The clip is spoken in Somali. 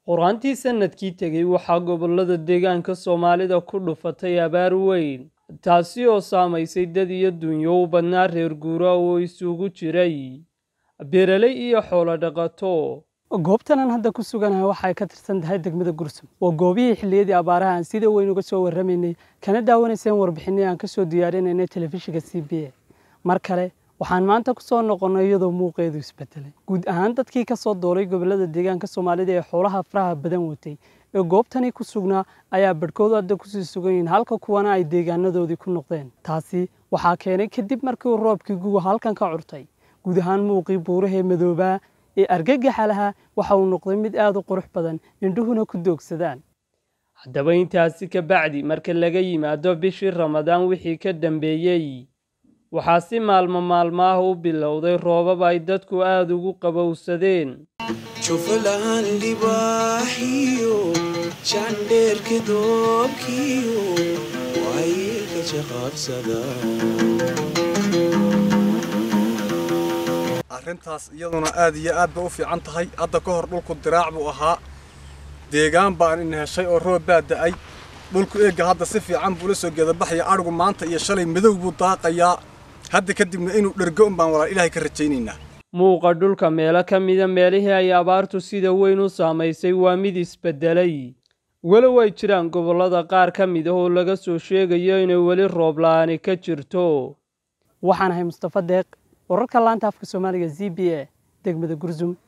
Qoraantii sanadkii tegay waxaa gobollada deegaanka Soomaalida ku dhufatay abaar weyn, taasi oo saamaysay dad iyo dunyo u badnaa reer guuraa oo isugu jiray beeraley iyo xoolo dhaqato. goobtan aan hadda ku suganahay waxay ka tirsan tahay degmada Gursum waa goobihii xilliyadii abaaraha aan sida weyn uga soo warramaynay kana daawanayseen warbixinii aan ka soo diyaarinaynay telefishinka CBA mar kale waxaan maanta ku soo noqonnay iyadoo muuqeedu isbedelay guud ahaan dadkii ka soo doolay gobollada deegaanka Soomaalida ee xoolaha faraha badan watay ee goobtani ku sugnaa ayaa badhkoodu hadda kusii sugan yihiin halka kuwana ay deegaanadoodii ku noqdeen taasi waxaa keenay kadib markii uu roobkii guga halkan ka curtay guud ahaan muuqii buurahee madoobaa ee argagaxa lahaa waxa uu noqday mid aad u qurux badan indhuhuna ku doogsadaan haddaba intaasi ka bacdi marka laga yimaado bishii ramadaan wixii ka dambeeyey waxaa si maalmo maalmaah u bilowday roobab ay dadku aad ugu qabowsadeen jufalaan libaaxiyo jandheerka doobkiyo waayeelka jaqaabsada arrintaas iyaduna aad iyo aad ba u fiican tahay hadda ka hor dhulku diraac buu ahaa deegaan baan ina heshay oo roob baa da'ay dhulku eegga hadda si fiican buu la soo geedabaxaya adhigu maanta iyo shalay madow buu daaqayaa hadda kadibna inuu dhergo un baan walaal ilaahay ka rajaynaynaa muuqa dhulka meelo ka mida meelihii ay abaartu sida weyn u saamaysay waa mid isbedelay walow ay jiraan gobollada qaar ka mid ah oo laga soo sheegayo inay weli roob la'aani ka jirto waxaan ahay mustafa deeq wararka laanta afka soomaaliga z b a degmada gursum